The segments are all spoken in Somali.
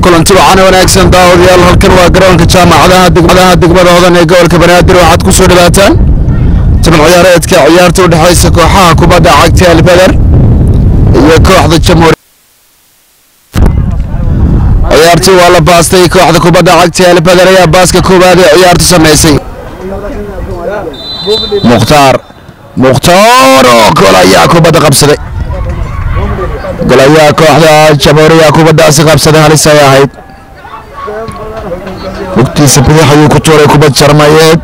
kulanti wacan wanaagsan daawadayaal halkan waa garoonka jaamacadaha degmadaha degmada hodan ee gobolka banaadir waxaad ku soo dhawaataan timan ciyaareedka ciyaarta u dhexaysa kooxaha kubadda cagta albeder iyo kooxda jamhuuriya ciyaartii waa la baastay kooxda kubadda cagta albeder ayaa baaska koowaad ee ciyaartu samaysay mukhtaar mukhtaar oo gol ayaa kubadda qabsaday gol ayaa kooxda jamhuuriya kubaddaasi qabsaday halis ay ahayd lugtiisa bidix ayuu ku tuuray kubad jarmayeed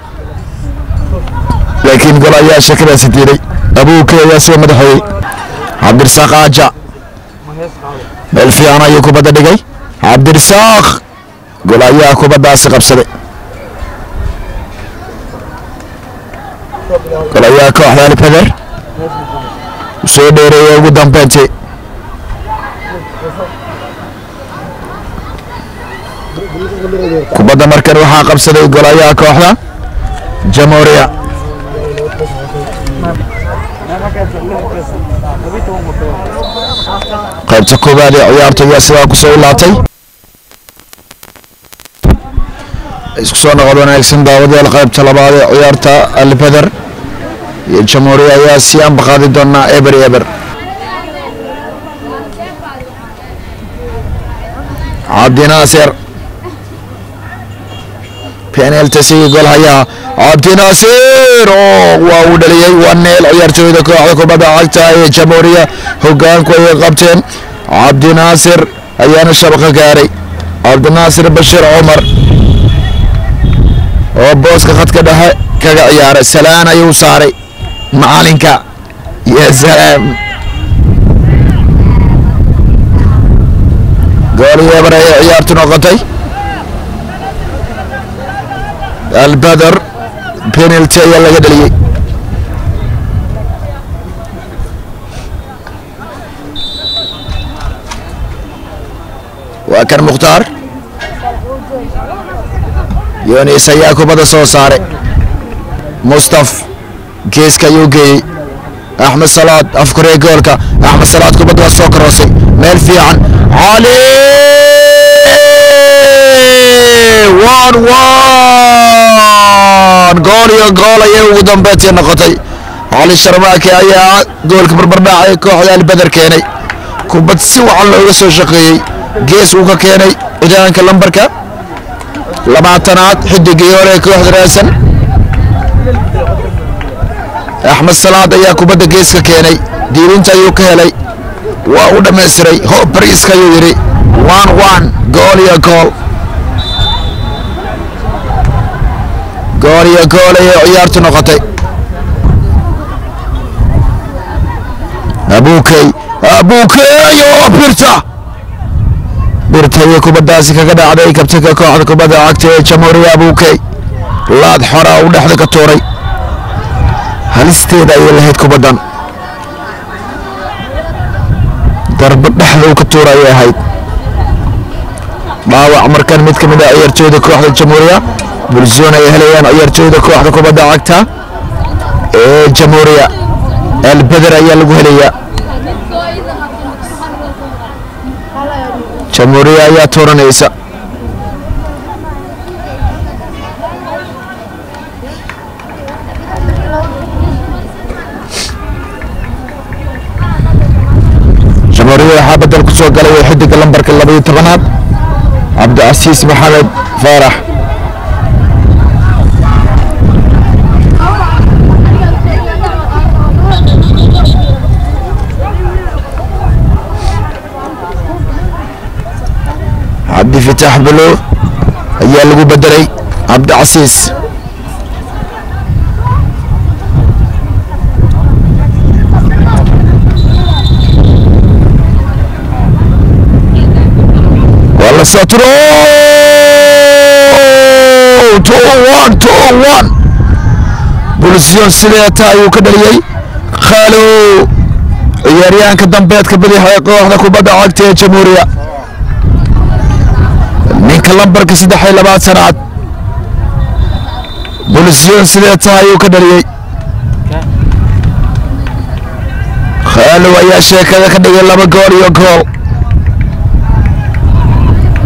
laakiin gol ayaa shakadaasi diiday abuuke ayaa sida madaxeeyey cabdirasaaq aaja meel fiican ayuu kubadda dhigay cabdirasaaq gol ayaa kubaddaasi qabsaday gol ayaa kooxda alfeder soo dheereeyay ugu dambeyntii kubadda markan waxaa qabsaday golayaha kooxda jamhuuriya qaybta koowaad ee ciyaarta ayaa sidaa ku soo ilaatay isku soo noqod wanaagsan daawadayaal qaybta labaad ee ciyaarta albeder iyo jamhuuriya ayaa sii ambaqaadi doonaa eber eber cabdinaasir penalty sigi gol hayaa cabdinaasir oo waa uu dhaliyey waa neel ciyaartooyda kooxda kubadda cagta ee jamhuuriya hogaanku ayay qabteen cabdinaasir ayaana shabaqa gaaray cabdinaasir bashir cumar oo booska khadka dhexe kaga ciyaaray salaan ayuu saaray macalinka ya salaam goolii eber ayay ciyaartu noqotay albeder penalty ayaa laga dheliyey waa kan mukhtaar yonis ayaa kubadda soo saaray mustaf geeska ayuu geeyey axmed salaad afkoree goolka axmed salaad kubadda waa soo korosay meel fiican cali wan wan gool iyo gool ayay ugu dambeyntii noqotay cali sharmaake ayaa goolka barbardhaacay kooxda albeder keenay kubad si wacan looga soo shaqeeyey gees uu ka keenay cidaanka lambarka labaatanaad xidigii hore ee kooxda raasan axmed salaad ayaa kubadda geeska keenay diirinta ayuu ka helay waa u dhammaystiray hoob bariiska ayuu yidhi wan wan gool iyo gool gool iyo gool ayay ciyaartu noqotay abuukey abuukey oo birta birta iyo kubaddaasi kaga dhacday kabtanka kooxda kubadda cagta ee jamhuuriya abuukey laad xora uu dhexda ka tuuray halisteeda ayay lahayd kubaddan darba dhexda uu ka tuura ayay ahayd dhaawac markan mid ka mid ah ciyaartooyda kooxda jamhuuriya bulsoon ay helayaan ciyaartooyda kooxda kubadda cagta ee jamhuuriya albeder ayaa lagu helayaa jamhuuriya ayaa tuuranaysa jamhuuriya waxaa bedel ku soo galay xidiga lambarka labaiyo tobanaad cabdicasiis maxamed faarax cabdi fitaax bulo ayaa lagu bedelay cabdicasiis waa la soo tiro bulsyon sideeta ayuu ka dhaliyey khaalow ciyaaryahanka dambeedka bidix ee kooxda kubadda cagta ee jamhuuriya ninka lambarka saddex iyo labaad sanaad bulsyon sideeta ayuu ka dhaliyey khaalow ayaa sheekada ka dhigay laba gool iyo gool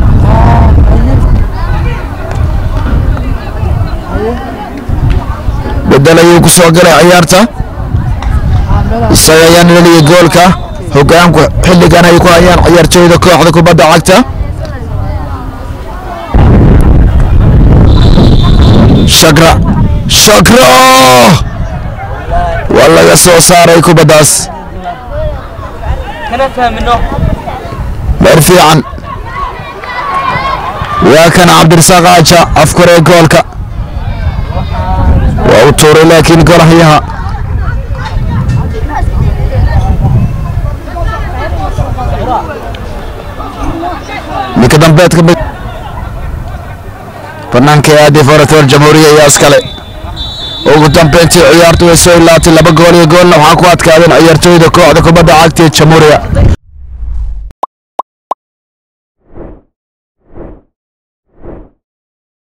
bedel ayuu ku soo galay ciyaarta isaga ayaan leliyay goolka hogaanku xilligan ay ku hayaan ciyaartooyda kooxda kubadda cagta shakra shakra waa laga soo saaray kubaddaas meer fiican waa kan cabdirasaaq aaja afkuree goolka waa u tuuray laakiin golahyaha ninka dambeedka banaanka aadi forator jamhuuriya ayaa iskale ugu dambeyntii ciyaartu way soo ilaatay laba gool iyo goolna waxaa ku adkaadeen ciyaartooyda kooxda kubadda cagta ee jamhuuriya